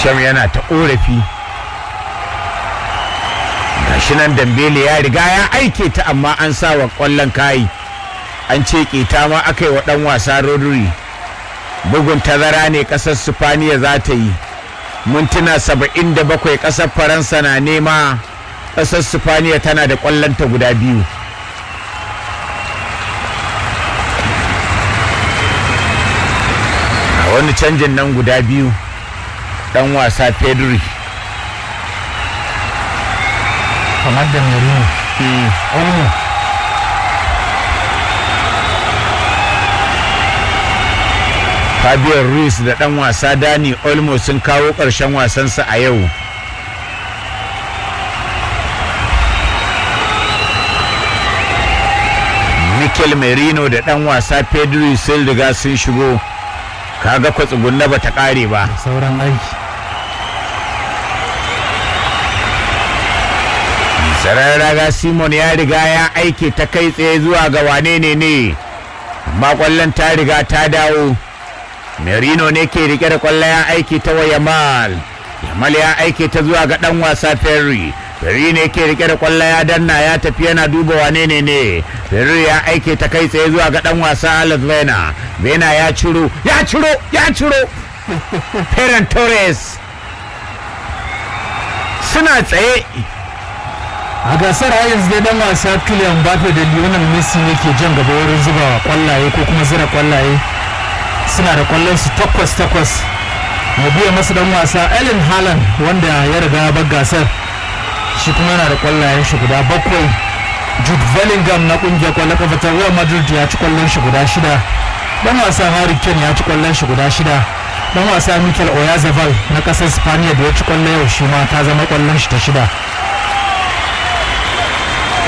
sham yana ta ƙorafi gashi nan dambele ya riga ya aike ta amma an sa wa ƙwallon kayi an ce ƙeta ma aka yi wa ɗan wasa rodri bugun tazara ne ƙasar sifaniya za ta yi mintuna saba'in da bakwai ƙasar faransa na nema ƙasar sifaniya tana da ƙwallonta guda biyu a wani canjin nan guda biyu ɗan wasa pedri kamar da merino olmo Fabio Ruiz da ɗan wasa Dani Olmo sun kawo ƙarshen wasansa a yau. Mikel Merino da ɗan wasa Pedro sun riga sun shigo. Kaga kwatsugunna ba ta ƙare ba. sauran aiki Sarar raga Simon ya riga ya aike ta kai tsaye zuwa ga wane ne ne. Amma ƙwallon ta riga ta dawo. Merino ne ke rike da kwallo ya aiki ta wa Yamal. Yamal ya aike ta zuwa ga dan wasa Ferry. Ferry ne ke rike da kwallo ya danna ya tafi yana duba wane ne ne. Ferry ya aike ta kai tsaye zuwa ga dan wasa Alex Vena. Vena ya ciro, ya ciro, ya ciro. Ferran Torres. Suna tsaye. a gasar har yanzu dai dan wasa Kylian Mbappe da Lionel Messi ne ke jan gaba wurin zuba kwallaye ko kuma zira kwallaye suna da kwallon su takwas takwas mai biya masa dan wasa Ellen Haaland wanda ya riga bar gasar shi kuma yana da kwallayen shi guda bakwai Jude Bellingham na kungiyar kwallon kafa ta Real Madrid ya ci kwallon shi guda shida dan wasa Harry Kane ya ci kwallon shi guda shida dan wasa Mikel Oyarzabal na kasar Spaniya da ya ci kwallo yau shi ma ta zama kwallon shi ta shida